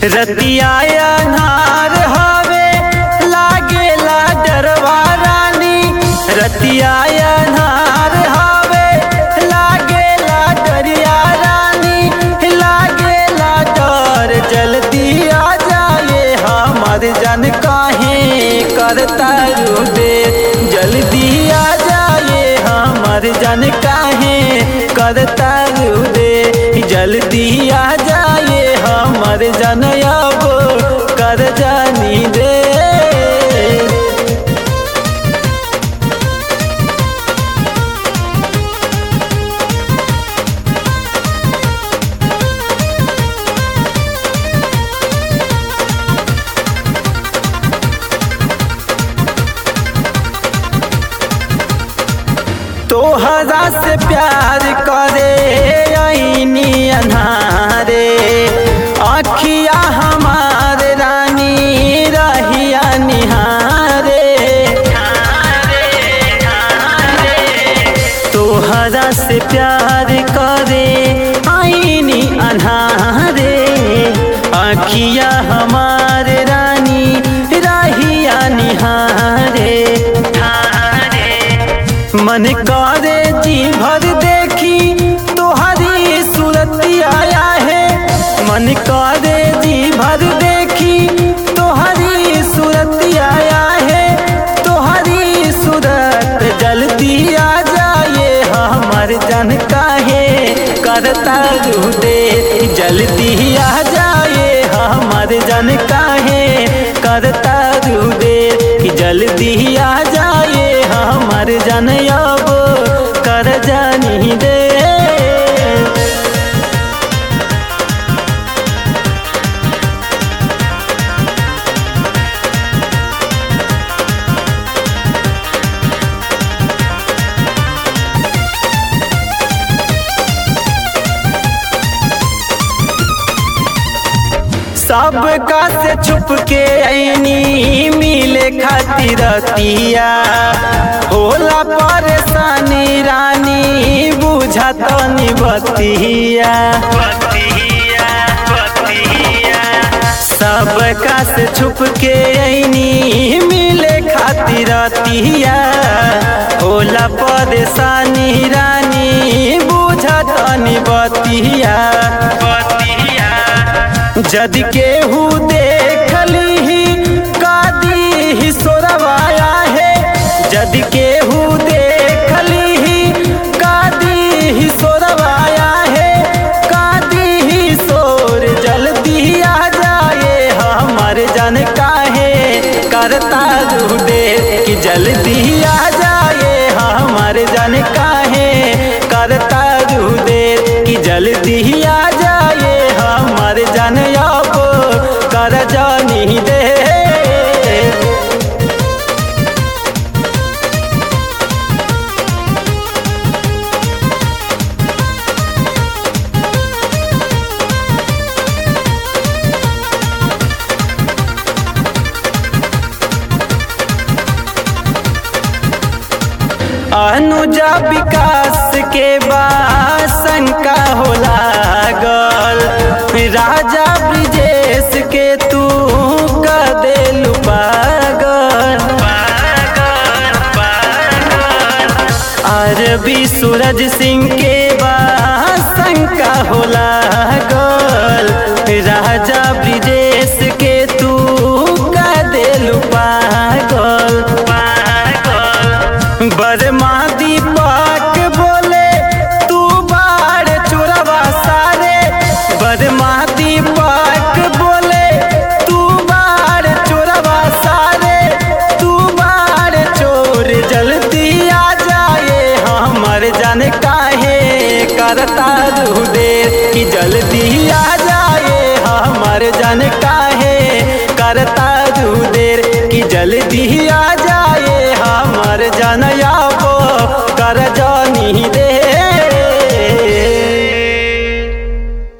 रतिया अन्हार हवे लागेला डरवा रानी रतिया अन्हार हवे लागेला डरिया रानी लागेला डर जल्दी आ जाए हमर जन काहे करता दे जल्दी आ जाए हमर जन काहे करता दे जल्दी आ जाए हमर जन अब कर जानी दे तोहरा से प्यार करे ऐनी अन्हारे अखिया हमार रानी रहिया निहारे तोहरा से प्यार करे ऐनी अन्हारे अखिया हमार रानी रहिया निहारे मन करे जी भर देखी तोहरी सूरत आया है मन करे जी भर देखी तोहरी सूरत आया है तोहरी सूरत जल्दी आ जाए हमर जन काहे करता दे जल्दी आ जाए हमर जन काहे करता दे जल्दी आ जाए हमर जन अब कर जानी दे सबका से छुप के ऐनी मिले खातिर तिया होला परेशानी रानी बुझा तो निबतिया सबका से छुप के ऐनी मिले खातिर तिया होला परेशानी रानी बुझा तो निबतिया जद केहू देखली कादी ही सोरवाया है जद केहू देखली कादी ही सोरवाया है कादी ही सोर जल्दी आ जाए हमर जन काहे करता दे कि जल्दी आ जाए हमर जन काहे करता दे कि जल्दी आ जाए हमर जन अब कर जानी दे अनुजा विकास के बाद शंका हो लागल राजा ब्रिजेश के तू का दिल पागल अरबी सूरज सिंह के बाद शंका हो लागल राजा ब्रिजेश के तू का दिल पागल बरमा दीपक बोले तू बाढ़ चोरवा सारे बरमा दीपक बोले तू बाढ़ चोरवा सारे तू बाढ़ चोर जल्दी आ जाए हमर जन काहे करता दे कि जल्दी आ जाए हमर जन काहे करता देर कि जल्दी आ जाए हमर जन अब कर जानी दे